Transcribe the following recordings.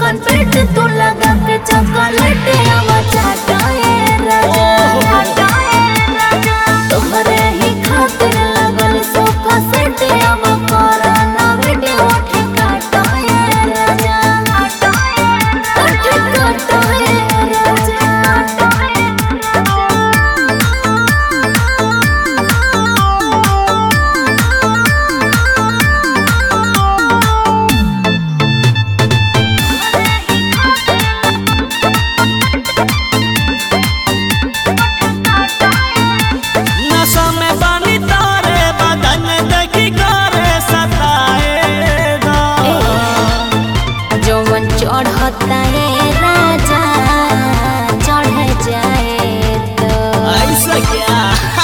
चिकन पेट तू लगा के चॉकलेट आवा चाटाए राजा तोहरे ही खातिर लगल सोफा सेट आवा कोराना वीडियो ठेकाटाए राजा ठेकाटाए राजा नशा में बानी तारे बदन देखी करे सताएगा जौवन चढ़ता है राजा चढ़ जाए तो ऐसा क्या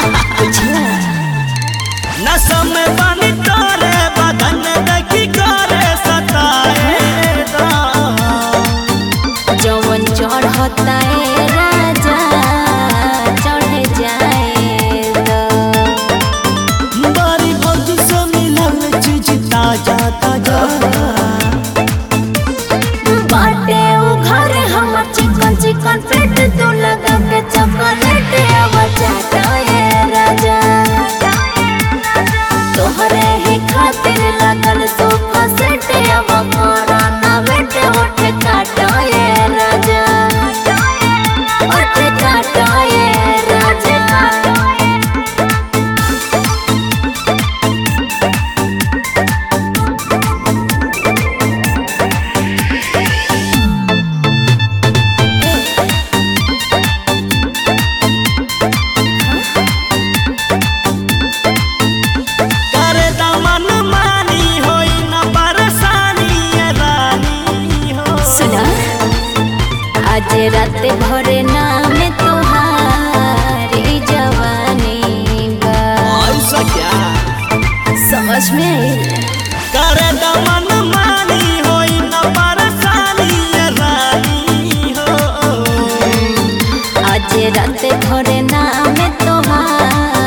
नशा में बानी तारे बदन देखी करे सताएगा जौवन चढ़ता है राजा चढ़ जाए तो बारी भौजी से मिलल चीज ताजा ताजा बाटे उ घर हमर चिकन चिकन पेट तू लगा के चॉकलेट आवा चाटा है राजा तोहरे ही खातिर लगल सोफा सेट आवा कोराना बेट होठ काटा है राजा होठ काटा है राजा करे दमन मानी होई न परेशानी ये रानी हो सुना आज रात भर नाम तुम्हारी जवानी बा ऐसा क्या समझ में आई करे दमन मानी होई न परेशानी ये रानी हो आज रात भर नाम तुम्हारी